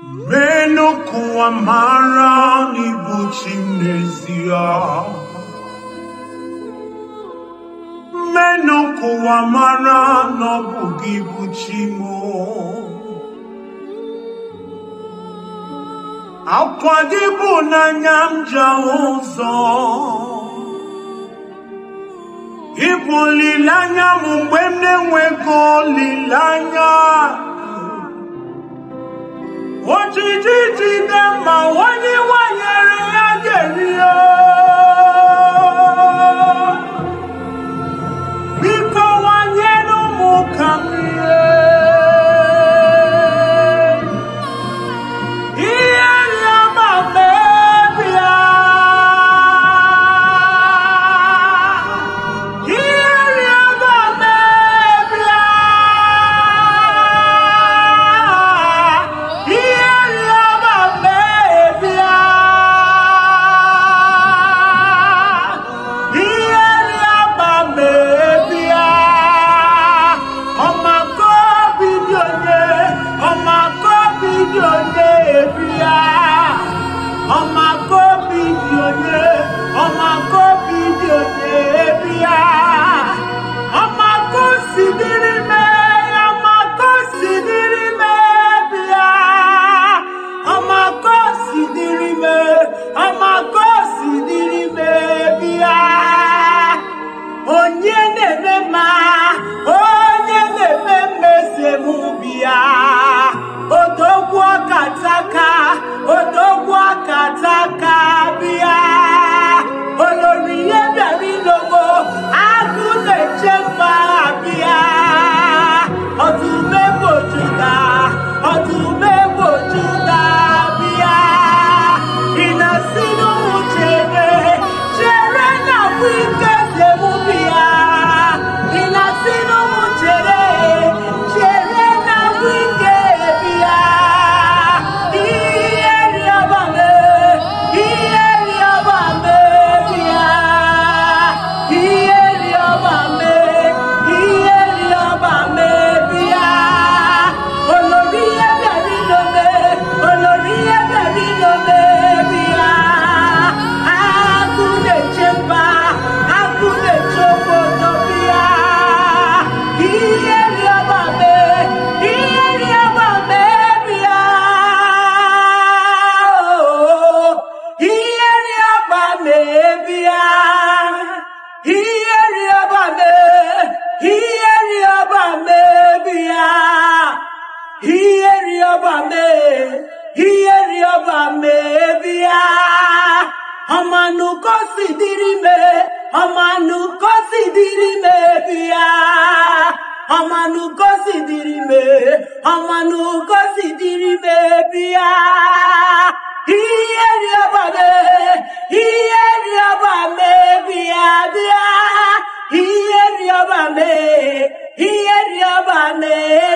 Menu kụwa mara n'ịbụ chi n'ezie. Menu kụwa mara na ọ bụ gị bụ chi mụ. Akwa gị bụ n'anya m ji ahụ ụzọ. Ịbụ olileanya m mgbe m na-enweghị olileanya. Ojiji jide ma onye nwanyere ya ga-eri ya. Biko nwanyere ụmụ ka m rie. Ihe rịọma mebia. Ihe rịọma mebia. Ihe rịọma mebia. Ihe rịọma mebia. Ọmako bido onye, ọmako bido onye bịa. Ọmako bido onye, ọmako bido onye bịa. Ọmako sidiri mee, ọmako sidiri mee bịa. Ọmako sidiri mee, ọmako sidiri mee bịa. Onye na-eme mma, onye na-eme mmezi emubi ya. Odogwu ọkataka, odogwu ọkataka bịa. Olori ihe bịara ilogo, agụ na-eche mma bịa. Ọdụm egbo Juda, ọdụm egbo Juda bịa. Ị na-asị n'ụmụ chere, chere na bụ ike si emubi ya. Ị na-asị n'ụmụ chere, chere na bụ ike bịa. Ihe rịọba mee, ihe rịọba mee bịa. Ihe rịọba mee, ihe rịọba mee bịa. Olori ihe bịara ilome, olori ihe bịara ilome bịa. Agụ na-eche mba, agụ na-eche obodo bịa. Ihe rịọba mee, ihe rịọba mee bịa. Ihe rịọba mee bịa. Ihe rịọba mee, ihe rịọba mee bịa. Ihe rịọba mee, ihe rịọba mee bịa. Ọmanụ kosi dịrị mee, ọmanụ kosi dịrị mee bịa. Ọmanụ kosi dịrị mee, ọmanụ kosi dịrị mee bịa. Ihe rịọba mee, ihe rịọba mee bịa bịa. Ihe rịọba mee, ihe rịọba mee